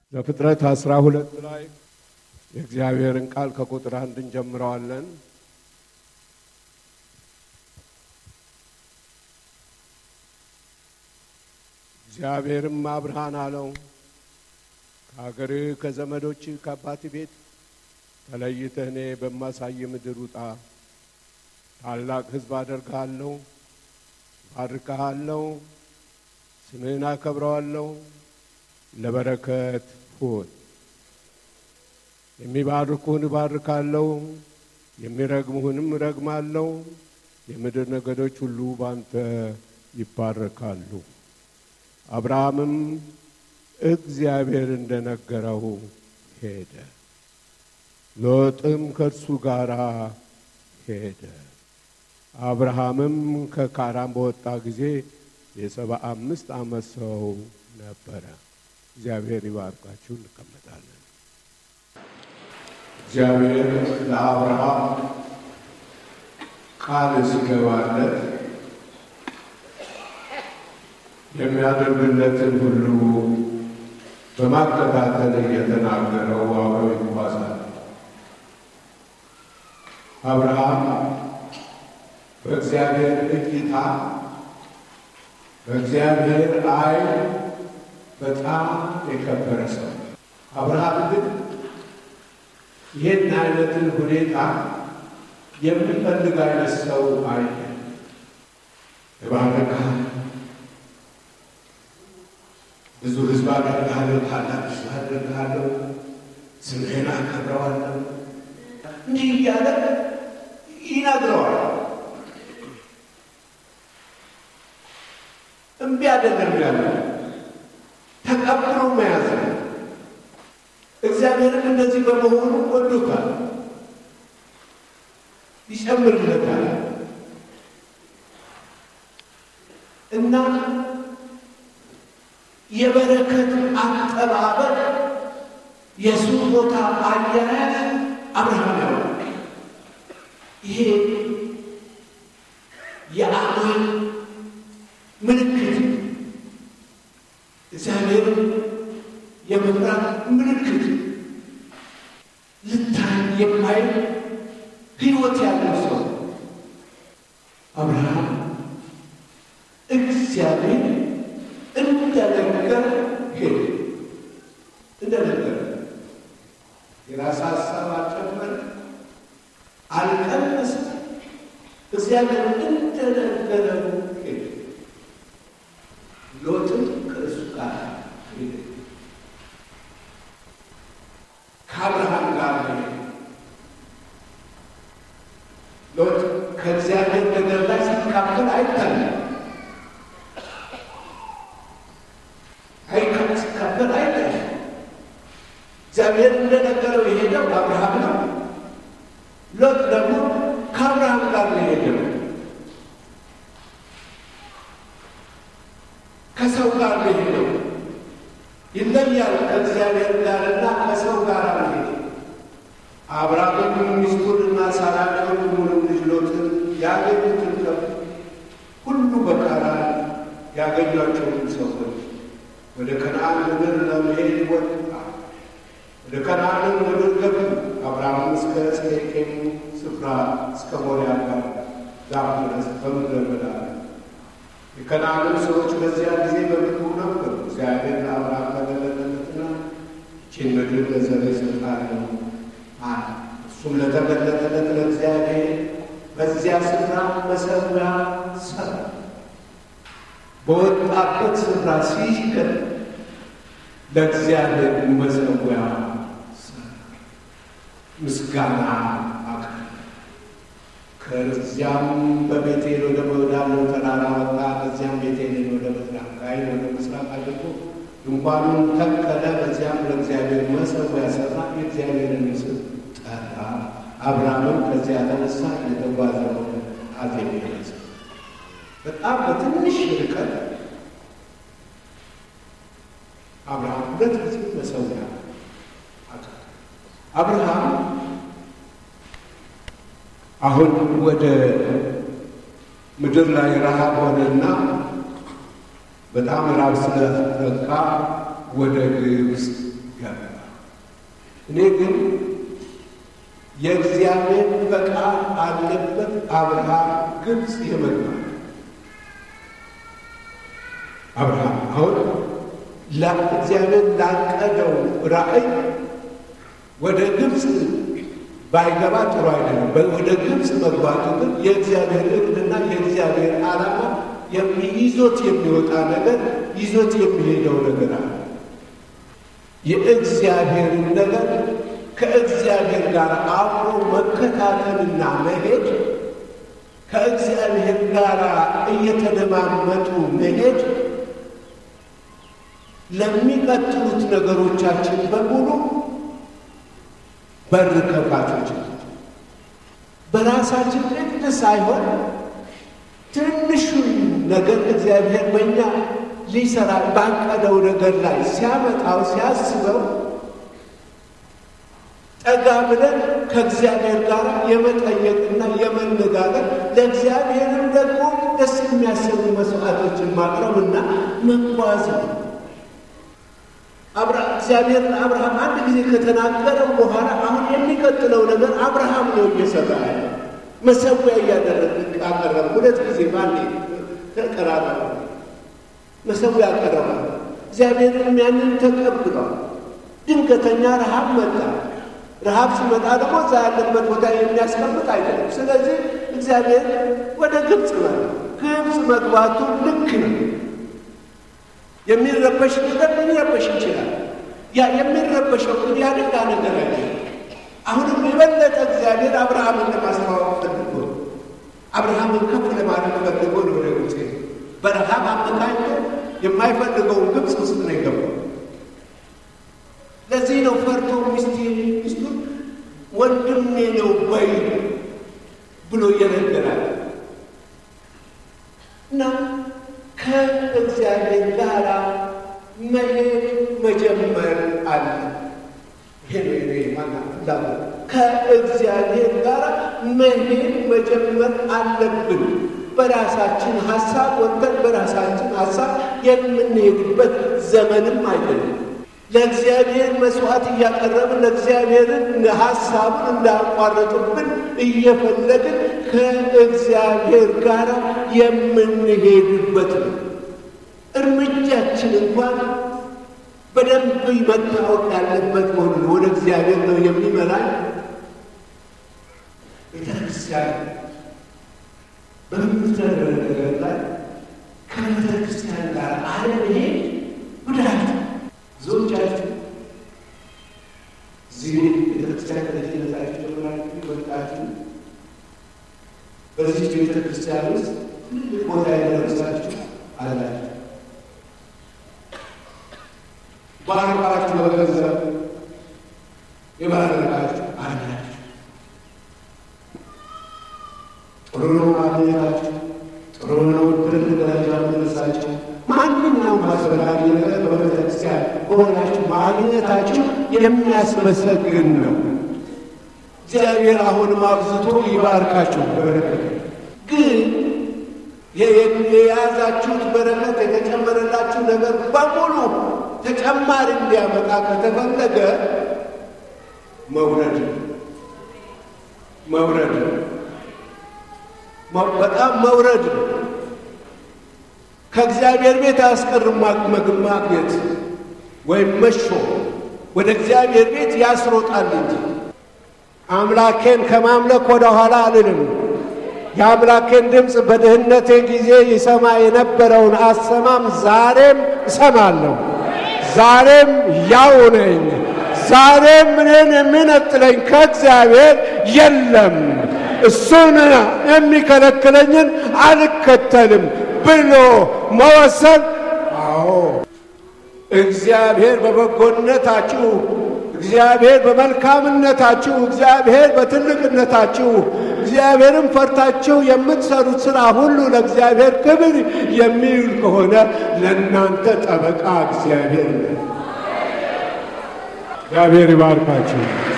ዘፍጥረት አስራ ሁለት ላይ የእግዚአብሔርን ቃል ከቁጥር አንድ እንጀምረዋለን። እግዚአብሔርም አብርሃን አለው ከሀገርህ ከዘመዶች ከአባት ቤት ተለይተህ እኔ በማሳይ ምድር ውጣ። ታላቅ ሕዝብ አደርግሃለሁ፣ ባርክሃለሁ፣ ስምህን አከብረዋለሁ፣ ለበረከት ሁን። የሚባርኩህን እባርካለሁ፣ የሚረግሙህንም እረግማለሁ። የምድር ነገዶች ሁሉ ባንተ ይባረካሉ። አብርሃምም እግዚአብሔር እንደነገረው ሄደ። ሎጥም ከእርሱ ጋር ሄደ። አብርሃምም ከካራን በወጣ ጊዜ የሰባ አምስት ዓመት ሰው ነበረ። እግዚአብሔር ይባርካችሁ። እንቀመጣለን። እግዚአብሔር ለአብርሃም ቃል ሲገባለት የሚያደርግለትን ሁሉ በማከታተል እየተናገረው አብረው ይጓዛል። አብርሃም በእግዚአብሔር እይታ በእግዚአብሔር ዓይን በጣም የከበረ ሰው። አብርሃም ግን ይህን አይነትን ሁኔታ የሚፈልግ አይነት ሰው አይደለም። እባርክሃለሁ፣ ብዙ ሕዝብ አደርግሃለሁ፣ ታላቅ ሕዝብ አደርግሃለሁ፣ ስምህን አከብረዋለሁ እንዲህ እያለ ይነግረዋል። እምቢ አይደለም ያለ ተቀብሎ መያዝ ነው። እግዚአብሔርን እንደዚህ በመሆኑ ወዶታል፣ ይጨምርለታል እና የበረከት አጠባበቅ የስጦታ አያያዝ አብርሃም ያው ይሄ የአማን ምልክት እግዚአብሔርን የመፍራት ምልክት ልታይ የማይል ሕይወት ያለው ሰው አብርሃም እግዚአብሔር እንደነገረ ሄደ። እንደነገረ የራስ ሀሳብ አልጨመረ፣ አልቀነሰ። እግዚአብሔር እንደነገረው ሄደ። ሎጥም ከእሱ ጋር ሄደ። ከአብርሃም ጋር ሄደ። ሎጥ ከእግዚአብሔር ነገር ላይ ሲካፈል አይታለም። አይካል ሲካፈል አይታለም። እግዚአብሔር እንደነገረው የሄደው አብርሃም ነው። ሎጥ ደግሞ ከአብርሃም ጋር ነው የሄደው። ከሰው ጋር ነው የሄደው። ይለያል ከእግዚአብሔር ጋርና ከሰው ጋር ነው የሄደው። አብርሃምም ሚስቱንና ሳራን የወንድሙንም ልጅ ሎጥን ያገኙትን ከብት ሁሉ በካራን ያገኟቸውን ሰዎች ወደ ከነዓን ምድር ለመሄድ ወጣ። ወደ ከነዓንም ምድር ገቡ። አብርሃም እስከ ሴኬም ስፍራ እስከ ሞሪያ ጋር ዛፍ ድረስ በምድረ በዳ የከነዓንም ሰዎች በዚያ ጊዜ በምድሩ ነበሩ። እግዚአብሔር ለአብርሃም ተገለጠለትና ይህችን ምድር ለዘርህ እሰጥሃለሁ አለ። እሱም ለተገለጠለት ለእግዚአብሔር በዚያ ስፍራ መሠዊያ ሠራ። በወጣበት ስፍራ ሲሄድ ለእግዚአብሔር መሠዊያ ሠራ፣ ምስጋና አቀረበ። ከዚያም በቤቴል ወደ ወዳለው ተራራ ወጣ። ከዚያም ቤቴልን ወደ ምስራቅ ጋይን ወደ ምስራቅ አድርጎ ድንኳኑን ተከለ። በዚያም ለእግዚአብሔር መሠዊያ ሠራ፣ የእግዚአብሔርን ስም ጠራ። አብርሃምም ከዚያ ተነሳ፣ እየተጓዘ ወደ አዜብ ደረሰ። በጣም በትንሽ ርቀት አብርሃም ሁለት ጊዜ መሠዊያ አቀረበ። አብርሃም አሁን ወደ ምድር ላይ ረሃብ ሆነና በጣም ራብ ስለተጠቃ ወደ ግብፅ ገባ። እኔ ግን የእግዚአብሔር ፈቃድ አለበት አብርሃም ግብፅ የመግባት አብርሃም አሁን እግዚአብሔር ላቀደው ራእይ ወደ ግብፅ ባይገባ ጥሩ አይደለም። ወደ ግብፅ መግባቱ ግን የእግዚአብሔር እቅድና የእግዚአብሔር ዓላማ ይዞት የሚወጣ ነገር ይዞት የሚሄደው ነገር አለ። የእግዚአብሔርን ነገር ከእግዚአብሔር ጋር አብሮ መከታተልና መሄድ ከእግዚአብሔር ጋር እየተደማመጡ መሄድ ለሚቀጥሉት ነገሮቻችን በሙሉ በር ከፋቾች በራሳችን ንግድ ሳይሆን ትንሹን ነገር እግዚአብሔር በእኛ ሊሰራ ባቀደው ነገር ላይ ሲያመጣው ሲያስበው ጠጋ ብለን ከእግዚአብሔር ጋር የመጠየቅና የመነጋገር ለእግዚአብሔርም ደግሞ ደስ የሚያሰኙ መስዋዕቶችን ማቅረብና መጓዝ ነው። እግዚአብሔር ለአብርሃም አንድ ጊዜ ከተናገረው በኋላ አሁን የሚቀጥለው ነገር አብርሃም ነው እየሰራ ያለ መሰዊያ እያደረግ አቀረብ። ሁለት ጊዜ ባንዴ ተቀራረበ። መሰዊያ አቀረበ። እግዚአብሔርንም ያንን ተቀብሏል። ድንገተኛ ረሃብ መጣ። ረሃብ ሲመጣ ደግሞ እዛ ያለበት ቦታ የሚያስቀምጥ አይደለም። ስለዚህ እግዚአብሔር ወደ ግብፅ መጣ። ግብፅ መግባቱ ልክ ነው። የሚረበሽ ነገር ሊረበሽ ይችላል። ያ የሚረበሸው ግን ያደጋ ነገር አለ። አሁንም የበለጠ እግዚአብሔር አብርሃምን ለማስተዋወቅ ፈልጎ አብርሃምን ከፍ ለማድረግ ፈልጎ ነው ወደ ግብፅ በረሃብ አመካኝቶ የማይፈልገውን ግብፅ ውስጥ ነው የገባው። ለዚህ ነው ፈርቶ ሚስት ሚስቱን ወንድሜ ነው በይ ብሎ እየነገራል እና ከእግዚአብሔር ጋር መሄድ መጀመር አለ። ይሄ ነው ማና ፍላጎት። ከእግዚአብሔር ጋር መሄድ መጀመር አለብን። በራሳችን ሀሳብ ወጥተን በራሳችን ሀሳብ የምንሄድበት ዘመንም አይደለም። ለእግዚአብሔር መስዋዕት እያቀረብን ለእግዚአብሔርን ሀሳቡን እንዳያቋረጥብን እየፈለግን ከእግዚአብሔር ጋር የምንሄድበት ነው። እርምጃችን እንኳን በደንብ መታወቅ ያለበት መሆኑን ወደ እግዚአብሔር ነው የሚመራን። ቤተክርስቲያን በምትደረግ ነገር ላይ ከቤተክርስቲያን ጋር አለመሄድ ጉዳት ብዙዎቻችሁ እዚህ ቤተክርስቲያን ከልጅነታችሁ ጀምራችሁ ወጣችሁ በዚህ ቤተክርስቲያን ውስጥ ትልቅ ቦታ የደረሳችሁ አላችሁ። ባረካችሁ በገንዘብ የባረካችሁ አላችሁ። ጥሩ ነው ማግኘታችሁ፣ ጥሩ ነው ትልቅ ደረጃ መድረሳችሁ። ማንኛውም አስፈላጊ ነገር በቤተክርስቲያን በሆናችሁ ማግኘታችሁ የሚያስመሰግን ነው። እግዚአብሔር አሁንም አብዝቶ ይባርካችሁ በበረከት ግን የያዛችሁት በረከት የተጨመረላችሁ ነገር በሙሉ ተጨማሪ እንዲያመጣ ከተፈለገ መውረድ መውረድ በጣም መውረድ ከእግዚአብሔር ቤት አያስቀርም ማግኘት ወይም መሾ ወደ እግዚአብሔር ቤት ያስሮጣል እንጂ አምላኬን ከማምለክ ወደ ኋላ አልልም። የአምላኬን ድምፅ በድህነቴ ጊዜ ይሰማ የነበረውን አሰማም ዛሬም እሰማለሁ። ዛሬም ያው ነኝ። ዛሬም እኔን የሚነጥለኝ ከእግዚአብሔር የለም። እሱን የሚከለክለኝን አልከተልም ብሎ መወሰን። አዎ እግዚአብሔር በበጎነታችሁ እግዚአብሔር በመልካምነታችሁ እግዚአብሔር በትልቅነታችሁ እግዚአብሔርን ፈርታችሁ የምትሰሩት ሥራ ሁሉ ለእግዚአብሔር ክብር የሚውል ከሆነ ለእናንተ ጠበቃ እግዚአብሔር ነው። እግዚአብሔር ይባርካችሁ።